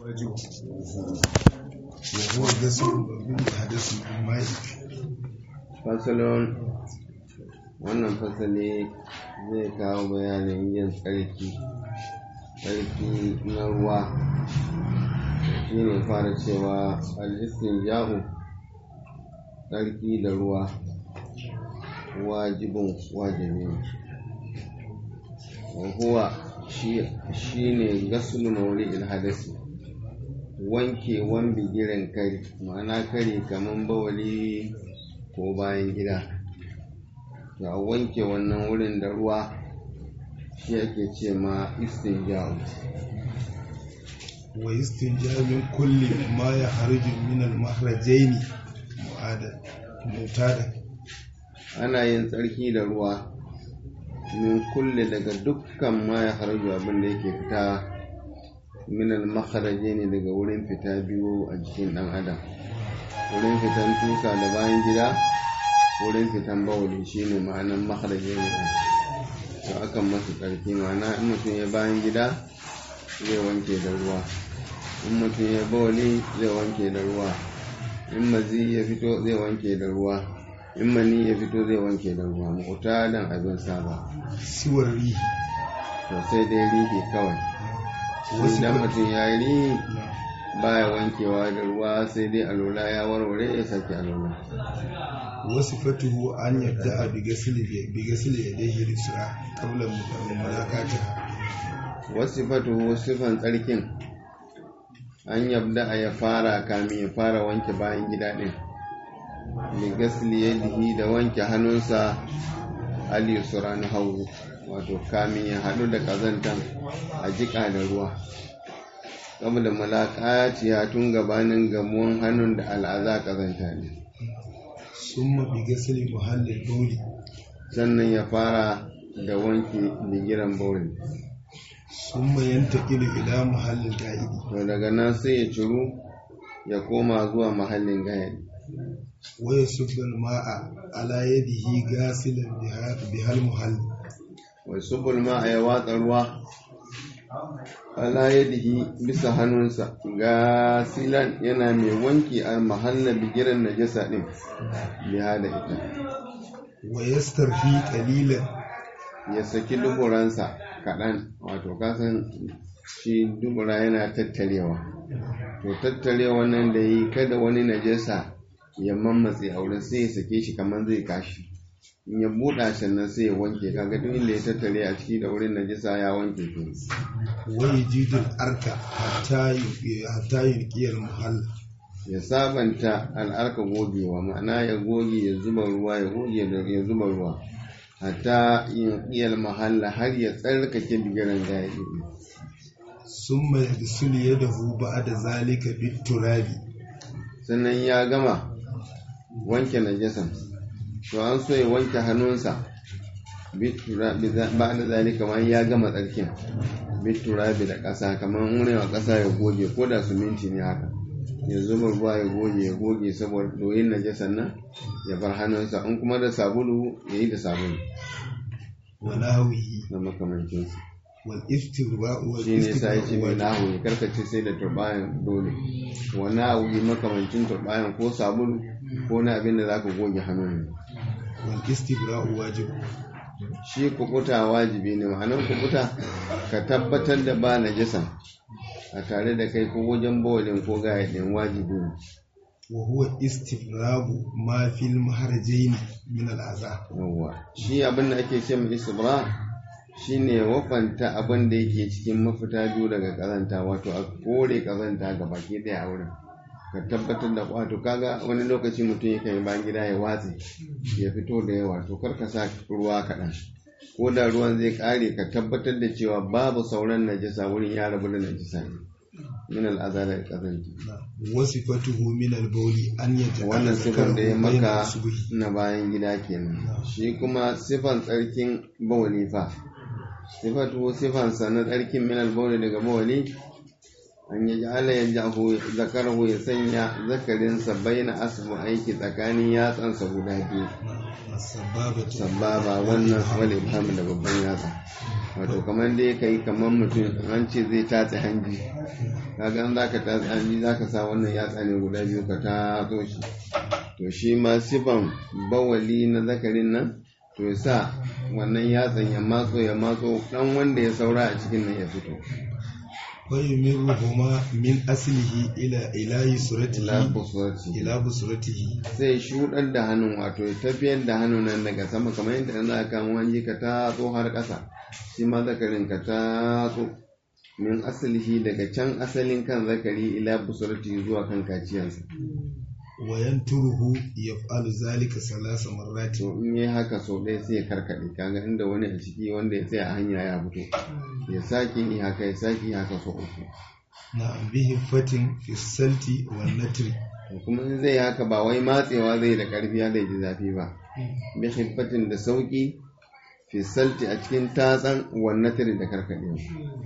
واجب وهو غسل بالحدث بالماء fasalon wannan fasali zai kawo bayanin yin tsarki tsarki na ruwa shi ne fara cewa al'istin ja'u tsarki da ruwa wajibin wajibi ne wahuwa shi ne gasulu mauri ilhadasi wanke wan bigiren kari ma'ana kari kamar bawali ko bayan gida to a wanke wannan wurin da ruwa shi ake ce ma istinja'u wa istinja min kulli ma ya harju min al mahrajaini mutada ana yin tsarki da ruwa min kulle daga dukkan ma ya harju abin da yake fita min al ne daga wurin fita biyu a jikin dan adam wurin fitan tusa da bayan gida wurin fitan bawuli shine ma'anan makharaje ne to akan masa tsarki ma'ana in mutum ya bayan gida zai wanke da ruwa in mutum ya bawuli zai wanke da ruwa in mazi ya fito zai wanke da ruwa in mani ya fito zai wanke da ruwa mukuta dan abin saba siwar rihi to sai dai rihi kawai idan mutum ya yi rihi baya wankewa da ruwa sai dai alola ya warware ya sake alola wasu fatuhu an yadda a bigasili ya dai hirisura kabla mulakata wasu fatuhu sifan tsarkin an yabda a ya fara kamin ya fara wanke bayan gida ɗin bigasili ya dihi da wanke hannunsa aliyusura na hagu wato kamin ya haɗu da ƙazantan a jiƙa da ruwa saboda malakaciya tun gabanin gamuwan hannun da al'aza kazanta ne sun mafi gasili muhallin bauli sannan ya fara da wanke bigiran bauli sun mayan taƙilu ila muhallin ga'idi to daga nan sai ya ciru ya koma zuwa mahallin gayadi waya subbal ma'a ala yadihi gasilan bihal muhalli wai subul ma'a ya watsa ruwa ala yadihi bisa hannunsa ga silan yana mai wanki a mahalla bigiran najasa din biya da ita wa yastarfi qalilan ya saki duburansa kaɗan wato kasan shi dubura yana tattarewa to tattarewa nan da yi kada wani najasa ya mammatse a wurin sai ya sake shi kamar zai kashi in ya buɗa sannan sai ya wanke kaga duk inda ya tattare a ciki da wurin najasa ya wanke to wai jidul arka hatta yulqiyal muhalla ya sabanta al'arka gogewa ma'ana ya goge ya zuba ruwa ya goge da ya zuba ruwa hatta yulqiyal mahalla har ya tsarkake bigiran gaya summa yadsul yadahu ba'da zalika bit turabi sannan ya gama wanke najasan to an so ya wanke hannunsa ba da zalika kamar ya gama tsarkin biturabi da ƙasa kamar wurin a ƙasa ya goge ko da suminti ne haka ya zuba ruwa ya goge ya goge saboda doyin najasan nan ya bar hannunsa in kuma da sabulu ya yi da sabulu wala hawihi na makamancinsu wal istirba wal shi ne sa ya ce mai nahu ya karkace sai da turbayan dole wani abu makamancin turbayan ko sabulu ko na abin da za ka goge hannun wal istibra wajib shi kukuta wajibi ne ma'anar kukuta ka tabbatar da ba najasa a tare da kai ko wajen bawalin ko gayaɗin wajibi ne wa huwa istibrabu ma fil maharjaini min al aza yawwa shi abin da ake ce mai istibra shine wafanta abin da yake cikin mafita biyu daga kazanta wato a kore kazanta ga baki daya a wurin ka tabbatar da wato kaga wani lokaci mutum ya kai bayan gida ya watse ya fito da yawa to kar ka sa ruwa kaɗan ko da ruwan zai ƙare ka tabbatar da cewa babu sauran najasa wurin ya rabu da najasa ne min al'aza da kazanta wasifatuhu min al bawli an yaj'ala wannan sifan da ya maka bayna subhi na bayan gida kenan shi kuma sifan tsarkin bawali fa sifatu sifansa na tsarkin min al daga bawali an yi ala ya jahu zakarahu ya sanya zakarinsa baina asbu aiki tsakanin yatsansa guda biyu sababatu sababa wannan wale ibham da babban yatsa wato kamar dai kai kamar mutum an ce zai tatse hanji kaga an zaka tatse hanji zaka sa wannan yatsa ne guda biyu ka tatso shi to shi ma sifan bawali na zakarin nan to ya sa wannan yatsan ya matso ya matso dan wanda ya saura a cikin nan ya fito fayumiruhuma min aslihi ila ila yusratihi ila busurati ila busratihi sai shuɗar da hannun wato ya tafiyar da hannun nan daga sama kamar yadda an za ka hanji ka tatso har ƙasa shi ma zakarin ka tatso min asalihi daga can asalin kan zakari ila busurati zuwa kan kaciyansa wa yanturuhu yaf'alu zalika salasa marrati to in yi haka sau ɗaya sai ya karkaɗe kaga inda wani a ciki wanda ya tsaya a hanya ya fito ya sake yi haka ya sake yi haka sau uku na bihi fatin fi salti wan natri to kuma in zai haka ba wai matsewa zai da ƙarfi ya zai ji zafi ba bi hibbatin da sauƙi fi salti a cikin tatsan wannan tare da karkaɗewa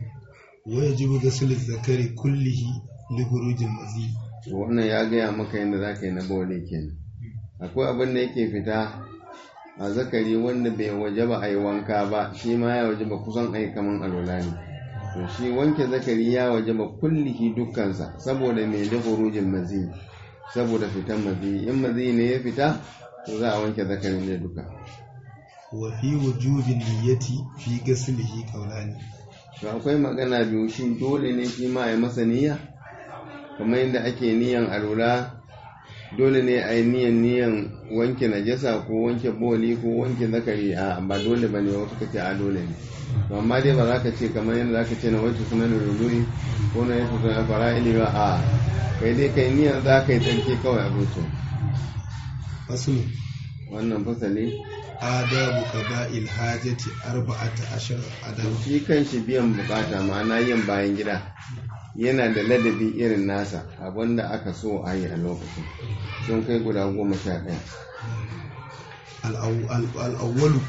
wa yajibu ghusl zakari kullihi li khurujil mazi to wannan ya gaya maka yadda za ka yi na bawale kenan akwai abin da yake fita a zakari wanda bai waje ba a yi wanka ba shi ma ya waje ba kusan a yi kaman alola ne to shi wanke zakari ya waje ba kullihi dukkansa saboda mai da hurujin mazi saboda fitan mazi in mazi ne ya fita to za a wanke zakarin ne duka wa fi wujubin niyyati fi ghuslihi qawlani to akwai magana biyu shi dole ne shi ma ya masa niyya kamar yadda ake niyan alula dole ne a yi niyan niyan wanke najasa ko wanke boli ko wanke zakari a ba dole ba ne wasu ka ce a dole ne to amma dai ba za ka ce kamar yadda za ka ce na wanke sunan ruduri ko na yanke sunan fara'ili ba a kai dai kai niyan za ka yi tsarki kawai a zuciya faslu wannan fasali adabu qada'il hajati arba'ata ashar adab shi kan shi biyan bukata ma'ana yin bayan gida yana da ladabi irin nasa abinda aka so a yi a lokacin sun kai guda goma sha ɗaya al'awwalu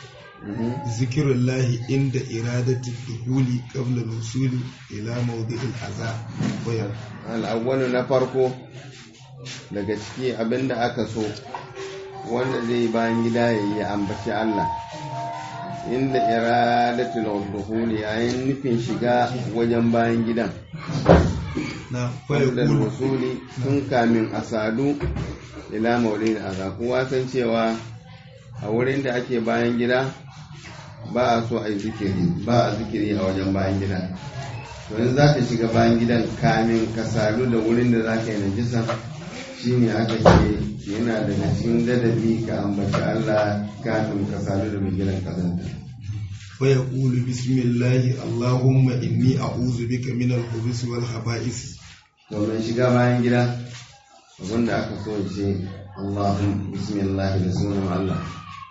zikirullahi inda iradatu duhuli qabla nusuli ila mawdi'il aza bayan al'awwalu na farko daga ciki abinda aka so wanda zai bayan gida ya yi ambaci Allah inda iradatul duhuli yayin nufin shiga wajen bayan gidan na da fayakulu wasuli tun kamin a sadu ila maulid aza kowa san cewa a wurin da ake bayan gida ba a so a yi zikiri ba a zikiri a wajen bayan gida to in za ka shiga bayan gidan kamin ka sadu da wurin da za ka yi najisa shine aka ce yana daga cikin ladabi ka ambaci Allah kafin ka sadu da mai gidan kazanta fayakulu bismillahi allahumma inni a'udhu bika min al-khubuthi wal khaba'is domin shiga bayan gida abinda aka so ce Allahumma bismillah da sunan Allah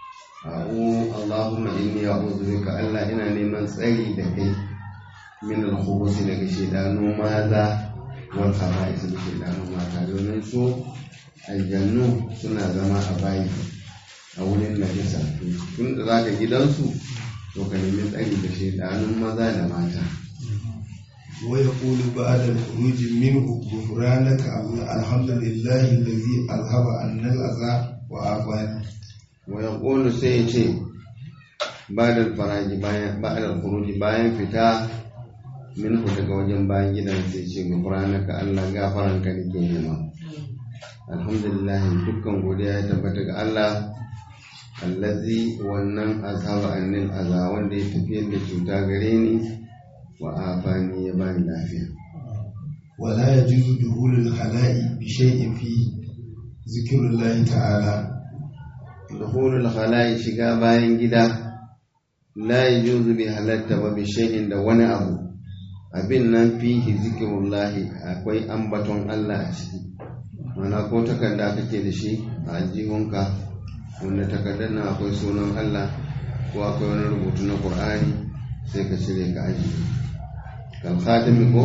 a'u Allahumma inni a'udhu bika Allah ina neman tsari da kai min al-khubuth daga shedanu maza wal khaba'is da shedanu mata domin su aljannu suna zama a bayi a wurin najisa tun da zaka gidansu to ka nemi tsari da shedanun maza da mata ويقول بعد الخروج منه غفرانك الحمد لله الذي أذهب عنا الأذى وعافاني wa yaqulu sai ya ce ba'da faraji bayan ba'da khuruji bayan fita minhu daga wajen bayan gidan sai ce gufranaka Allah gafaranka nake nema alhamdulillah dukkan godiya ya tabbata ga Allah allazi wannan azhaba annil aza wanda ya tafiyar da cuta gare ni wa afani ya bani lafiya ولا يجوز دخول الخلاء بشيء فيه ذكر الله تعالى dukhulul khala'i shiga bayan gida la yajuzu bi halatta ba bi shay'in da wani abu abin nan fihi zikrullahi akwai ambaton Allah a ciki mana ko takarda kake da shi a aljihunka wanda takardar nan akwai sunan Allah ko akwai wani rubutu na Qur'ani sai ka cire ka aji kal khatimi ko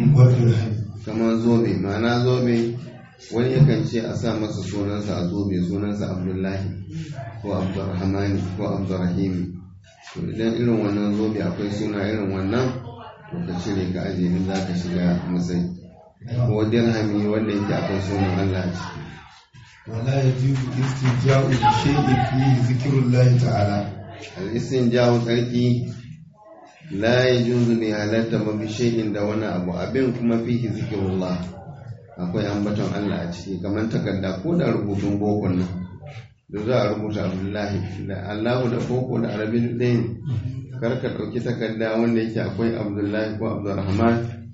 kamar zobe ma'ana zobe wani yakan ce a sa masa sunansa a zobe sunansa abdullahi ko abdurrahmani ko abdurrahimi to idan irin wannan zobe akwai suna irin wannan to ka cire ka aje in za ka shiga masai ko dirhami wanda yake akwai sunan Allah a ciki ولا يجوز الاستنجاء بشيء فيه ذكر الله تعالى al'isin jawo tsarki la ya junzu bai halatta ba bishayin da wani abu abin kuma fihi zikirullah akwai ambaton Allah a ciki kamar takarda ko da rubutun bokon nan da za a rubuta abdullahi da allahu da boko da arabi ɗaya ne kar ka ɗauki takarda wanda yake akwai abdullahi ko abdurrahman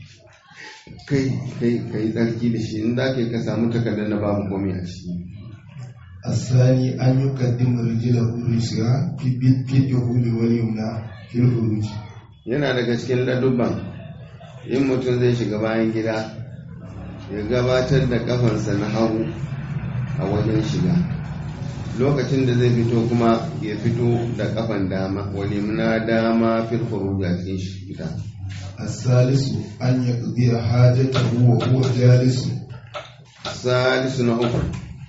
kai kai kai tsarki da shi in za ka yi ka samu takardar da babu komai a ciki الثاني أن يقدم رجله اليسرى في في الدخول واليمنى في الخروج yana daga cikin ladubban in mutum zai shiga bayan gida ya gabatar da kafansa na hagu a wajen shiga lokacin da zai fito kuma ya fito da kafan dama walimna dama fil khuruj a cikin shi fita الثالث أن يقضي حاجته وهو جالس salisu na uku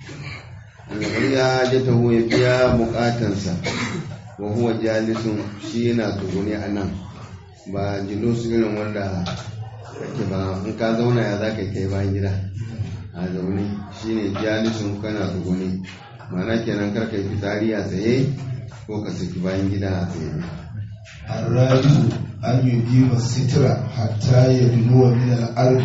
annabi ya je ta ya biya bukatansa wa huwa jalisun shi yana tsugune a nan ba jilusu irin wanda kake ba in ka zauna ya za ka kai bayan gida a zaune shi ne jalisun kana tsugune mana kenan kar ka yi fitsari a tsaye ko ka saki bayan gida a tsaye الرابع أن يقيم الستر حتى يدنو من الأرض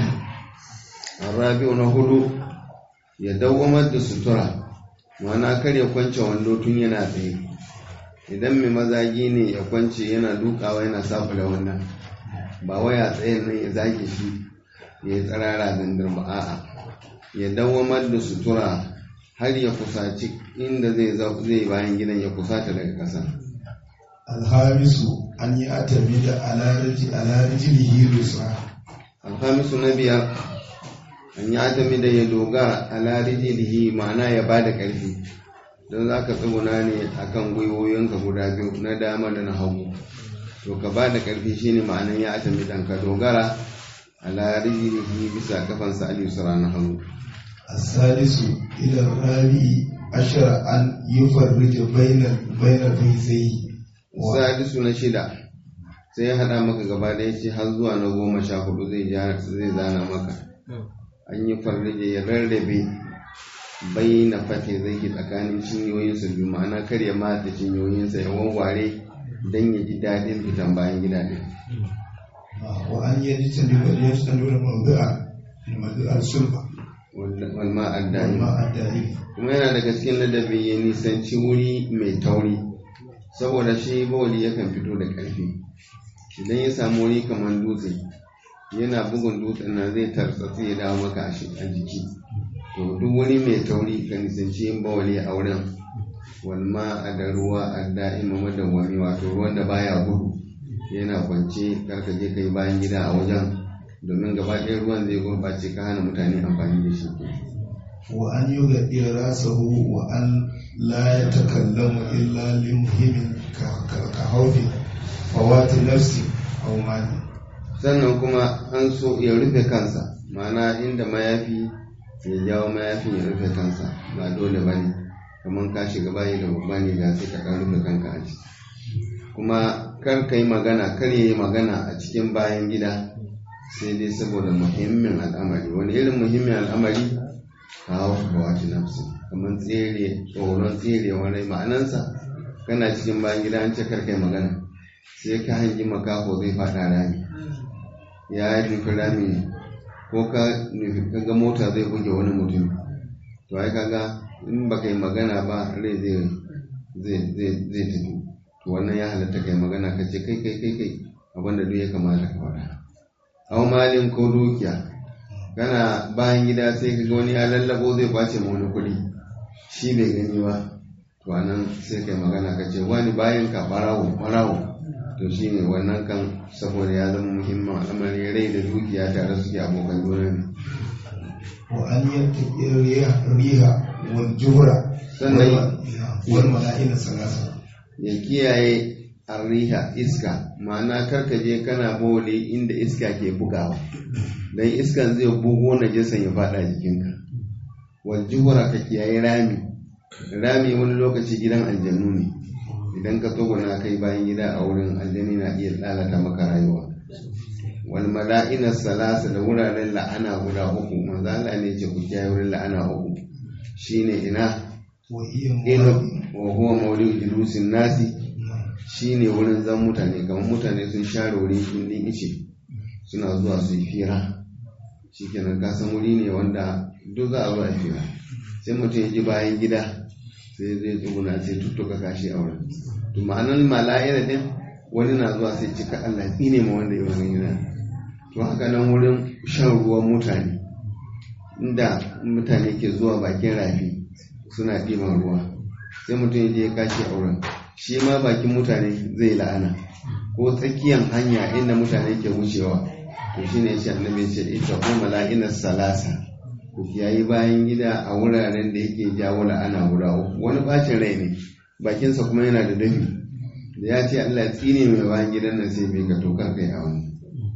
rabi'u na hudu ya dawwamar da sutura ma'ana kar ya kwance wando tun yana tsaye idan mai mazagi ne ya kwance yana dukawa yana safa da wannan ba waya tsayin nan ya zage shi ya yi tsarara dandar ba a'a ya dawwamar da sutura har ya kusaci inda zai zai bayan gidan ya kusata daga ƙasa الخامس أن يعتمد على رجل على رجله اليسرى alhamisu na biyar an yi atami da ya dogara a larijilihi ma'ana ya ba da ƙarfi don za ka tsuguna ne a kan gwiwoyinka guda biyu na dama da na hagu to ka ba da ƙarfi shine ma'anan ya atami dan ka dogara a larijilihi bisa kafansa al-yusra na hagu السادس إلى الرابع عشر أن يفرج بين بين فيزيه sadisu na shida sai ya haɗa maka gaba da ya ce har zuwa na goma sha hudu zai zana maka an yi farrije ya rarrabe bai na fate zai ke tsakanin cinyoyinsa biyu ma'ana kar ya matsa cinyoyinsa ya wawware don ya ji daɗin fitan bayan gida ɗin وأن يجتنب يجتنب الموضع الموضع السلطة walma addani والماء الدائم kuma yana daga cikin ladabi ya nisanci wuri mai tauri saboda shi bawali yakan fito da ƙarfi idan ya samu wuri kamar dutse yana bugun dutsen nan zai tartsatsi ya dawo maka a shi- a jiki to duk wuri mai tauri ka nisanci yin bawali a wurin walma a da ruwa a da'ima madawwami wato ruwan da baya gudu yana kwance karka je kai bayan gida a wajen domin gaba ɗaya ruwan zai gurɓace ka hana mutane amfani da shi وأن يغطي رأسه وأن لا يتكلم إلا لمهم ك- ك- كخوف فوات نفس أو مال sannan kuma an so ya rufe kansa ma'ana inda mayafi ya jawo mayafin ya rufe kansa ba dole ba ne kamar ka shiga bayi da babba ne ga sai ka ɗan rufe kanka a ciki kuma kar ka yi magana kar ya yi magana a cikin bayan gida sai dai saboda muhimmin al'amari wani irin muhimmin al'amari kawo kawati nafsi kamar tsere tsoron tsere wani ma'anansa kana cikin bayan gida an ce kar ka yi magana sai ka hangi makaho zai faɗa rami ya nufi rami ko ka nufi kaga mota zai buge wani mutum to ai kaga in baka yi magana ba rai zai zai zai zai tafi to wannan ya halatta kai magana ka ce kai kai kai kai abinda duk ya kamata ka faɗa au malin ko dukiya kana bayan gida sai ka ga wani ya lallabo zai kwace ma wani kuɗi shi bai gani ba to anan sai kai magana ka ce wani bayan ka barawo barawo to shi ne wannan kan saboda ya zama muhimmin al'amari rai da dukiya tare suke abokan juna ne وأن يتقي الريح الريح والجهر Sannan- والملائكة الثلاثة ya kiyaye arriha iska ma'ana karka je kana bole inda iska ke bugawa don iskan zai bugo na jisan ya fada jikinka wal juhura ka kiyaye rami rami wani lokaci gidan aljannu ne idan ka tsoguna kai bayan gida a wurin aljani na iya lalata maka rayuwa wal mala'ina salasa da wuraren la'ana guda uku manzo Allah ne ce ku kiyaye wurin la'ana uku shine ina wa iya inu muwaɗi wa huwa mawli'u julusin nasi shine wurin zan mutane kamar mutane sun share wurin gindin ice suna zuwa su yi fira shikenan ka san wuri ne wanda duk za a zo a fira sai mutum ya ji bayan gida sai zai tsuguna sai tuttuka kashi a wurin to ma'anar mala'ira din wani na zuwa sai cika Allah tsine ma wanda ya wani gida to haka nan wurin shan ruwan mutane inda mutane ke zuwa bakin rafi suna ɗiban ruwa sai mutum ya je ya kashi a wurin shi ma bakin mutane zai la'ana ko tsakiyan hanya inda mutane ke wucewa to shine shi annabi ce ita ko mala'inar salasa ku kiyayi bayan gida a wuraren da yake jawo la'ana guda uku wani bacin rai ne bakinsa kuma yana da dafi da ya ce Allah ya tsine mai bayan gidan nan sai bai ka tokar kai a wani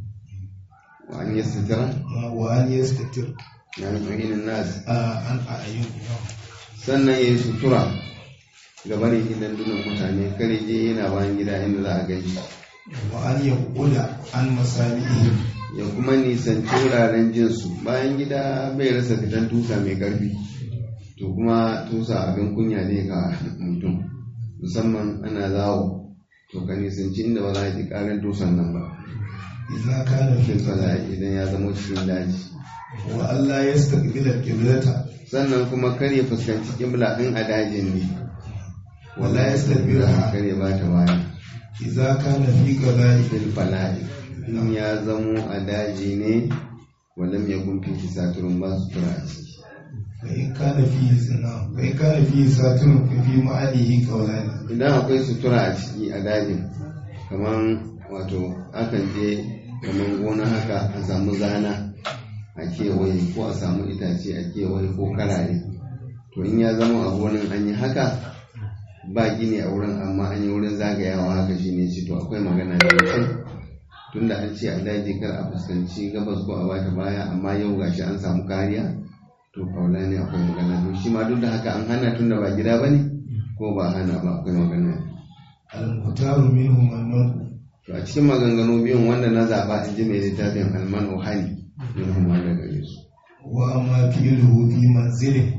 wa an yastira wa an yastatir ya yi fahinin nas an a ayyun sannan ya yi sutura ga barin gidan dunan mutane kare je yana bayan gida inda za a gani wa an yaquda an masalihi ya kuma nisanci wuraren jinsu bayan gida bai rasa fitan tusa mai karfi to kuma tusa abin kunya ne ga mutum musamman ana zawo to ka nisanci inda ba za a ji karin tusan nan ba idza kana fi fil fala'i idan ya zama cikin daji wa Allah yastaqbila qiblata sannan kuma kar ya fuskanci kibla in a dajin ne wala yastaqbilaha kar ya bata baya idza kana fi qada'i fil fala'i in ya zamo a daji ne walam yakun fi saturun ba su tura a ciki fa in kana fi zina fa in kana fi saturun fa fi ma'alihi qawlani idan akwai sutura a ciki a dajin kamar wato akan je kamar gona haka a samu zana a kewaye ko a samu itace a kewaye ko karare to in ya zama a gonan an yi haka ba gini a wurin amma an yi wurin zagayawa haka shine shi to akwai magana da mutum tunda an ce a daji kar a fuskanci gabas ko a bata baya amma yau gashi an samu kariya to kaula ne akwai magana to shi ma duk da haka an hana tunda ba gida bane ko ba hana ba akwai magana al-muhtaru minhum an to a cikin maganganu biyun wanda na zaba in ji mai littafin alman ohani min huma da gare su wa amma fi'luhu fi manzilin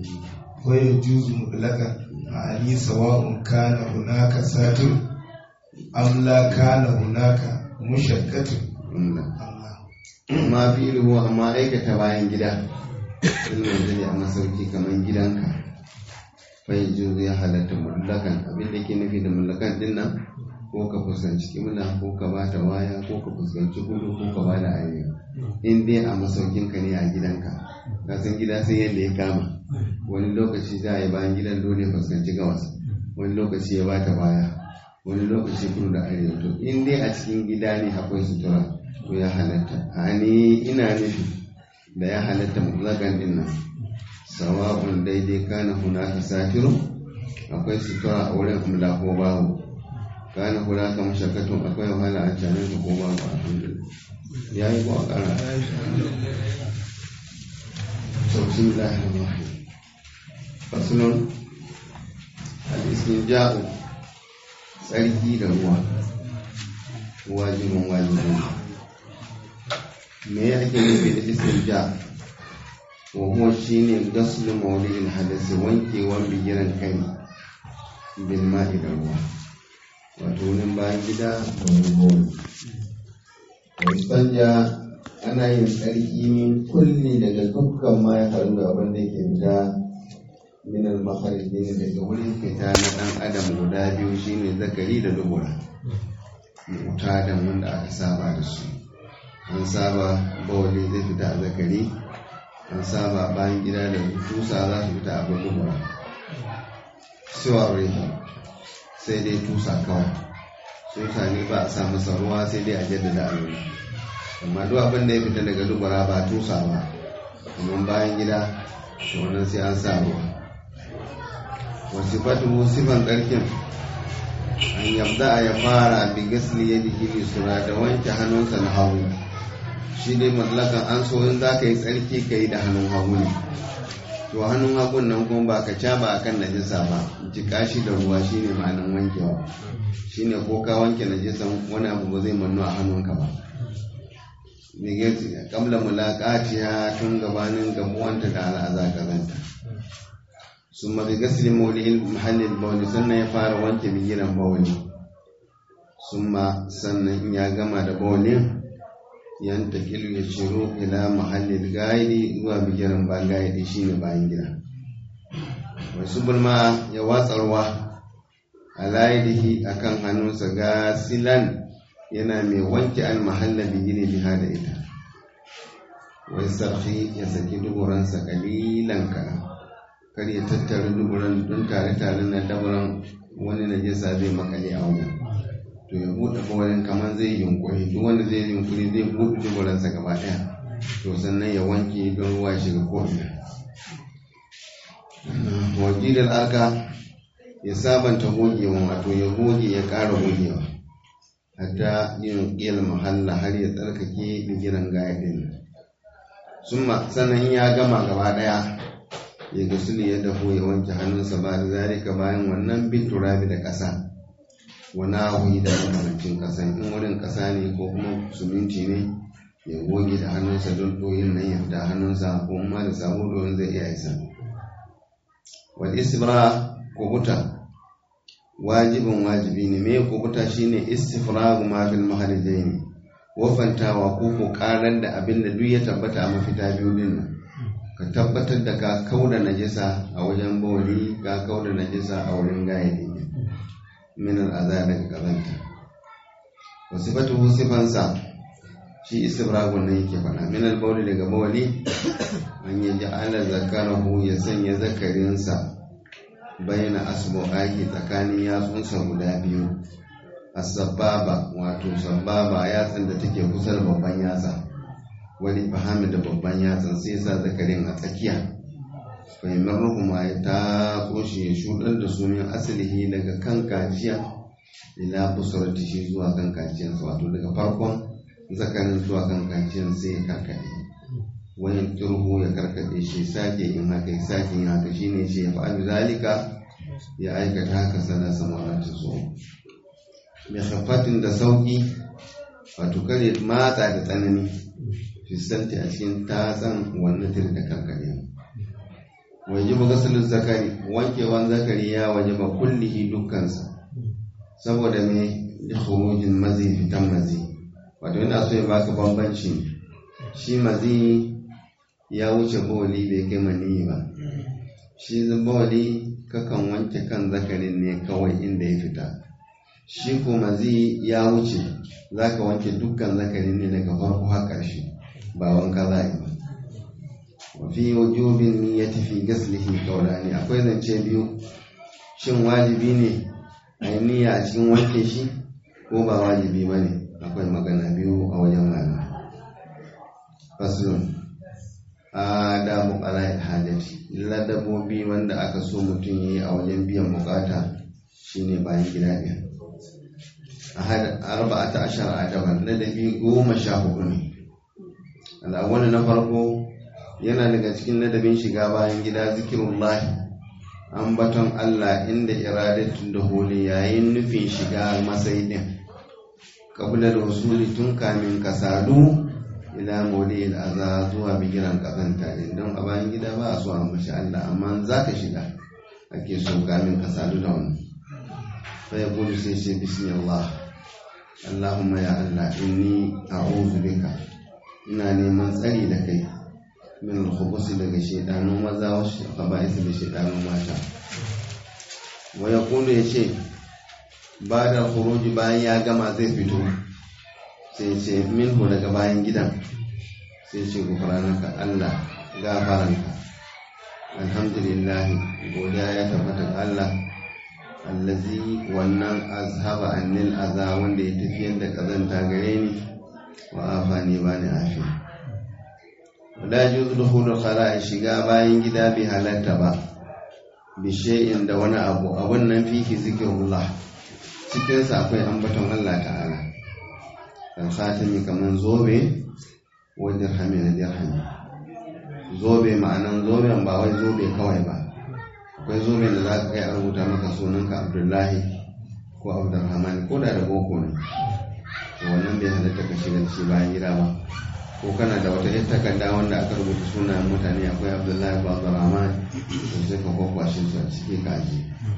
fa yajuzu mutlaqan ani sawa'un kana hunaka satir am la kana hunaka mushaqqatun wannan Allah ma fi ilhu amma aikata bayan gida ilmin zai a masauki kamar gidanka fai juzu ya halatta mulakan abin da ke nufi da mulakan din nan ko ka fuskanci kimla ko ka ba ta waya ko ka fuskanci kudu ko ka ba da arewa in dai a masaukinka ne a gidanka ka san gida sai yadda ya kama wani lokaci za a yi bayan gidan dole ya fuskanci gabas wani lokaci ya ba ta baya wani lokaci kudu da arewa to in dai a cikin gida ne akwai sutura to ya halatta a ni ina nufi da ya halatta mutlakan din nan sawa'un daidai kana hunaka satirun akwai sutura a wurin amla ko babu kana hunaka mashakkatun akwai wahala a canin ka ko babu alhamdulillah ya yi ko a ƙara to bismillahir rahmanir rahim faslun al-istinja'u tsarki da ruwa wajibin wajibin me ya ake nufi da istinja wa huwa shine gaslu mawli'il hadasi wankewan bigiran kai bil ma'i da ruwa wato wurin bayan gida da wurin bawli wa istanja ana yin tsarki min kulli daga dukkan ma ya faru da abin da yake fita min al makharijin daga wurin fita na dan adam guda biyu shine zakari da dubura mutadan wanda aka saba da su an saba bawali zai fita a zakari an saba bayan gida da tusa za su fita a dubura siwa rehi sai dai tusa kawai tusa ne ba a sa masa ruwa sai dai a jaddada a nuna amma duk abin da ya fita daga dubura ba tusa ba kamar bayan gida to wannan sai an sa ruwa wasu fatu sifan ƙarfin an yabda ya fara bi gasli ya jiki sura da wanke hannunsa na hagu shi ne mallakan an so in za ka yi tsarki ka yi da hannun hagu ne to hannun hagun nan kuma ba ka caba a kan najisa ba jika shi da ruwa shi ne ma'anin wankewa shi ne ko ka wanke najisan wani abu ba zai mannu a hannunka ba bigeti kamla mulaqatiha tun gabanin gamuwanta da al'aza kazanta summa bi gasli mawli'il mahallil bawli sannan ya fara wanke bigiran bawli summa sannan in ya gama da bawlin yantakilu ya ciro ila mahallil gaidi zuwa bigiran ba gaidi shine bayan gida wasu bulma ya watsa ruwa a layidihi akan hannunsa gasilan yana mai wanke al mahalla bigire biha da ita wai sarfi ya saki duburansa kalilan kaɗan kar ya tattara duburan don tare-tare na daburan wani najasa zai makale a wajen to ya buɗe kawarin kamar zai yunkuri duk wanda zai yunkuri zai buɗe duburansa gaba ɗaya to sannan ya wanke don ruwa shiga ko'ina wakilin aka ya sabanta gogewa wato ya goge ya ƙara gogewa hatta yin ƙil mahalla har ya tsarkake bigiran gaya ɗin sannan ya gama gaba ɗaya ya gasuli ya dafo ya wanke hannunsa ba da zalika bayan wannan bin turabi da ƙasa wana wuyi da makamancin ƙasa in wurin ƙasa ne ko kuma suminti ne ya goge da hannunsa don ɗoyin nan ya fita hannunsa ko ma da sabo domin zai iya isa wal istibra kubuta wajibin wajibi ne me kubuta shine istifragu ma fil mahalijaini wafantawa ko ko karar da abin da duk ya tabbata a mafita biyu din nan ka tabbatar da ka kauda najisa a wajen bawli ka kauda najisa a wurin gaye min al'aza daga kazanta wa sifatuhu sifansa shi istibragun ne yake faɗa min al daga bawli an yaji ala zakarahu ya sanya zakarinsa bayyana asbu'ahi tsakanin yatsunsa guda biyu as-sababa wato sababa yatsan da take kusa da babban yatsa wani fahimi da babban yatsan sai sa zakarin a tsakiya fahimar ruhuma ya ta shi ya shudar da sunan asalihi daga kan kaciya ila busurati shi zuwa kan kaciyarsa wato daga farkon zakarin zuwa kan kaciyar sai ya karkaɗe wani turhu ya karkaɗe shi sake in haka ya sake yin haka shine shi ya fa'alu zalika ya aikata haka sana samaratu so mai hafatin da sauki wato kare matsa da tsanani fistanti a cikin tatsan wannan tir da karkare waje ba gasalin zakari wankewan zakari ya waje ba kullihi dukkansa saboda mai da khurujin mazi fitan mazi wato yana so ya baka bambanci shi mazi ya wuce bawali bai kai maniyi ba shi bawali kakan wanke kan zakarin ne kawai inda ya fita shi kuma zai ya wuce za ka wanke dukkan zakarin ne daga farko har ƙarshe ba wanka za yi ba wafi wajubin ya tafi gaslihi kaurani akwai zance biyu shin wajibi ne a yi niyya a cikin wanke shi ko ba wajibi ba ne akwai magana biyu a wajen malamai faslun adabu qala'il hajati ladabobi wanda aka so mutum yayi a wajen biyan bukata shine bayan gida ɗin ahad arba'ata ashara adaban ladabi goma sha hudu ne al'awwal na farko yana daga cikin ladabin shiga bayan gida zikirullahi ambaton Allah inda iradatun da holi yayin nufin shiga masai din kabla da wasuli tun kamin ka sadu ila mawdi aza zuwa bigiran kazanta din don a bayan gida ba a so a mashi Allah amma za ka shiga ake so kamin ka sadu da wani fa ya gudu sai ce bismillah Allahumma ya Allah inni a'udhu bika ina neman tsari da kai min al-khubus daga shaydanun maza wa khaba'is da shaydanun mata wa yaqulu yace ba da khuruji bayan ya gama zai fito sai ce minhu daga bayan gidan sai ce gufranaka Allah gafaranka alhamdulillah godiya ya tabbata ga Allah allazi wannan azhaba annil aza wanda ya tafiyar da kazanta gare ni wa afani bani afi wala juzu dukhulul khala'i shiga bayan gida bi halatta ba bi shay'in da wani abu abun nan fihi zikrullah cikin sa akwai ambaton Allah ta'ala alkhatimi kaman zobe wa dirhami da dirhami zobe ma'anan zoben ba wai zobe kawai ba akwai zobe da za ka kai a rubuta maka sunanka abdullahi ko abdurrahman ko da da boko ne to wannan bai halatta ka shiga shi bayan gida ba ko kana da wata yar takarda wanda aka rubuta sunayen mutane akwai abdullahi ba abdurrahman to sai ka kwakwashe su a ciki kaji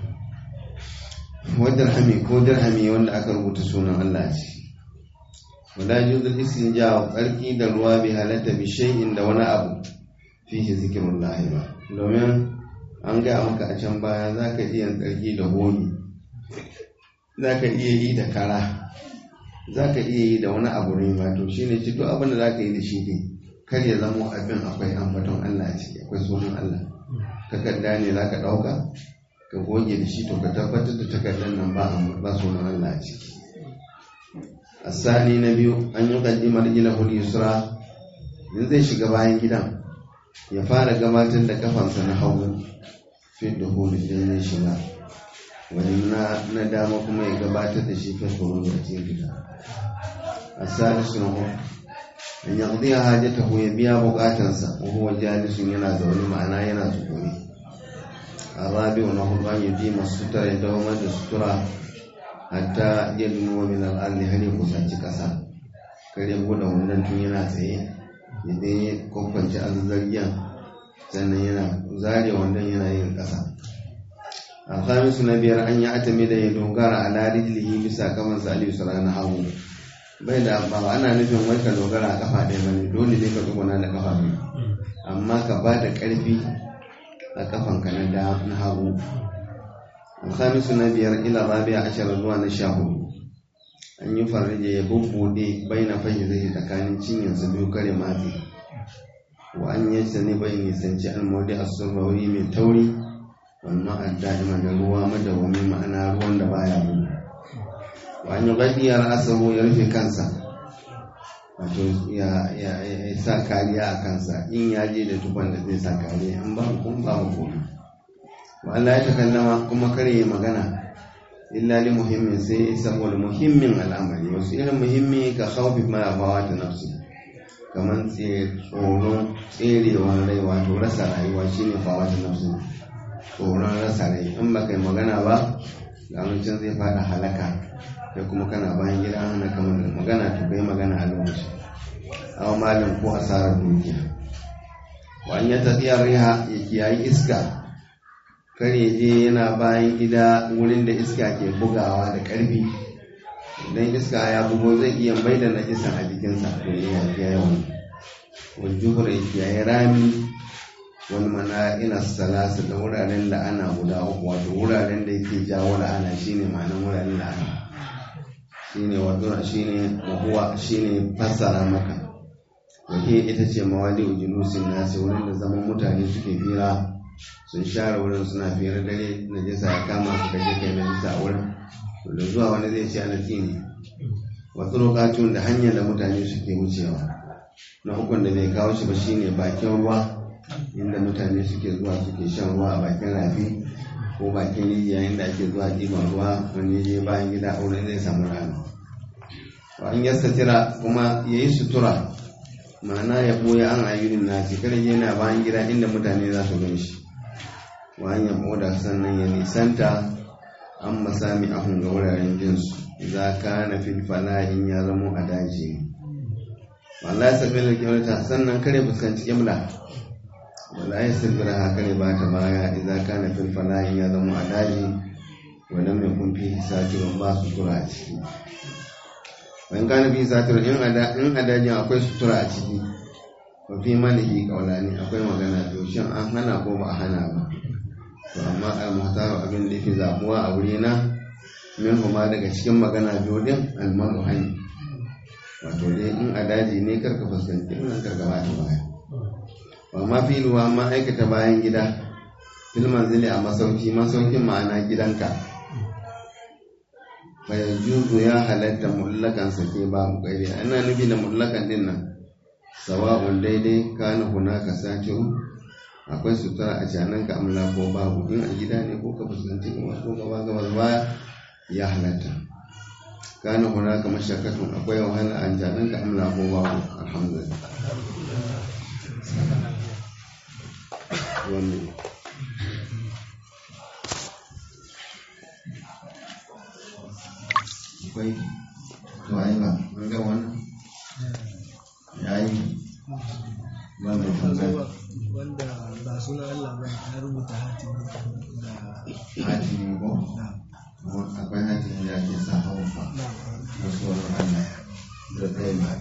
wadda dirhami ko dirhami wanda aka rubuta sunan allah ce wala juzul istinja tsarki da ruwa bai halatta bi shay'in da wani abu fihi zikrullah ba domin an gaya maka a can baya zaka iya tsarki da hoyi zaka iya yi da kara zaka iya yi da wani abu ne ma to shine ci duk abin da zaka yi da shi ne kar ya zama abin akwai ambaton Allah a ciki akwai sunan Allah takarda ne zaka dauka ka goge da shi to ka tabbatar da takardar nan ba ba sunan Allah a ciki asali na biyu an yi kaddimar ilahul yusra in zai shiga bayan gidan ya fara gabatar da kafansa na hagu fi da hulu idan zai shiga wani na dama kuma ya gabatar da shi fi hulu a cikin gida asali suna hu an yi ƙudiyar hajjata ya biya bukatansa wahuwa jalisun yana zaune ma'ana yana tsukuri a rabi na hudu an yi bi masu sutura ya dawo da sutura hatta yadda min al'alli har ya kusanci ƙasa kare buɗe wannan tun yana tsaye idan ya kwakwanci azazzargiyan sannan yana zare wannan yana yin ƙasa alhamisu na biyar an yi atami da ya dogara a larijilihi bisa kaman salihu sara na hagu bai da ba ana nufin wai ka dogara a kafa ɗaya bane dole ne ka tsuguna da kafa biyu amma ka ba da ƙarfi a kafanka na hagu الخامس نبيار إلى الرابع عشر zuwa na sha hudu an yi farije ya bubbuɗe bai na fahimzai tsakanin cinyarsa biyu kare matsi wa an yi sani bai nisanci almodi a surrauri mai tauri wannan adda'ima da ruwa madawami ma'ana ruwan da baya gudu wa an yi gaɗiyar asahu ya rufe kansa wato ya sa kariya a kansa in ya je da tukwan da zai sa kariya in ba kun ba komai wa Allah ya takallama kuma kare ya magana illa li muhimmin sai saboda muhimmin al'amari wasu irin muhimmi ka khawfi ma abawa ta nafsi kamar tsoron tserewar rai wato rasa rayuwa shine fawa ta nafsi tsoron rasa rai in ba kai magana ba ga mutum zai fada halaka kai kuma kana bayan gida hana kamar da magana to kai magana a lokaci awa malam ko asarar dukiya wa an yi tafiyar riha ya kiyayi iska kare je yana bayan gida wurin da iska ke bugawa da ƙarfi idan iska ya bugo zai iya mai da najisa a jikinsa to ya yafi yawan wani juhur ya yi rami wani mana ina salasa da wuraren da ana guda uku wato wuraren da yake jawo la'ana shine ma'anar wuraren la'ana shine wato shine wahuwa shine fassara maka wake ita ce mawadi ujulusin nasi wurin da zaman mutane suke fira sun share wurin suna fiyar dare na jisa ya kama su kaje kai na jisa a wurin da zuwa wani zai ce ana ne wasu lokacin da hanyar da mutane suke wucewa na ukun da bai kawo shi ba shine bakin ruwa inda mutane suke zuwa suke shan ruwa a bakin rafi ko bakin rijiya inda ake zuwa ɗiban ruwa wani je bayan gida a wurin zai samu rana wa an yasta tira kuma ya yi sutura ma'ana ya ɓoye an ayyurin nasi kada yana bayan gida inda mutane za su gan shi hanyar oda sannan ya nisanta an masami ahun ga wuraren jinsu za ka na filfala in ya zamo a daji wala ya sabi da kyauta sannan kare fuskanci kimla wala ya sabi da kare ba ta baya idan ka na filfala in ya zamo a daji wadda mai kumfi satirin ba sutura a ciki wani ka na fi satirin in a dajin akwai sutura a ciki ba fi manihi kaulani akwai magana to shin an hana ko ba a hana ba to amma al-muhtaru abin da yake zabuwa a wuri na min kuma daga cikin magana biyu din al-maru hani wato dai in a daji ne karka fuskanci wannan karka ba ta baya wa ma fi ruwa ma aikata bayan gida fil manzili a masauki masaukin ma'ana gidanka fa yajuzu ya halatta mullakan sake babu kairi ana nufi da mullakan din nan sawa'un daidai kana hunaka sakiru akwai sutura a canan ka amla ko babu in a gida ne ko ka fuskanci kuma ko gaba gaba baya ya halatta kana hunaka mashakatun akwai wahala a canan ka amla ko babu alhamdulillah wannan akwai to ai ba an ga wannan yayi wanda ba sunan Allah ba ya rubuta hatimi da hatimi ko na akwai hatimi da ake sa haufa na na tsoron Allah da kai ma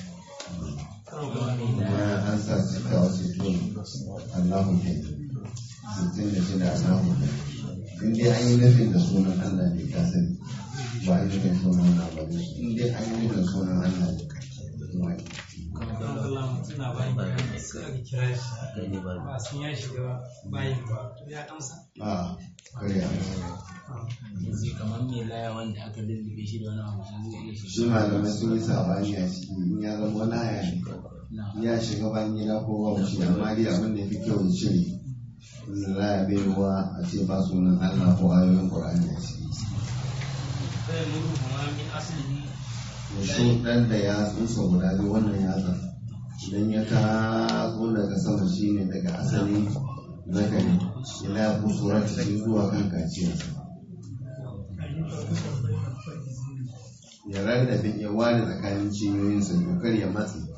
kuma an sa cika wasu tun Allahu ke sittin da shida Allahu ke in dai an yi nufin da sunan Allah ne ka sani ba an yi nufin sunan Allah ba ne in dai an yi nufin sunan Allah ne kuma suna bayan bayan sai aka kira shi ba sun ya shiga bayin ba ya amsa a kare a yanzu kamar mai laya wanda aka lullube shi da wani abu shi zai iya shi shiga malamai sun yi sabani a ciki in ya zama wani haya ne na ya shiga ban gida ko ba wuce amma dai abin da ya fi kyau ya cire inda za a bai ruwa a ce ba sunan Allah ko ayoyin Qur'ani a ciki sai muru kuma min asali da su dan da ya tsusa guda biyu wannan yatsa idan ya taso daga sama shine daga asali zakari ila ya kusura shi zuwa kan kaciyarsa ya rarrabe ya ware tsakanin cinyoyinsa dokar ya matse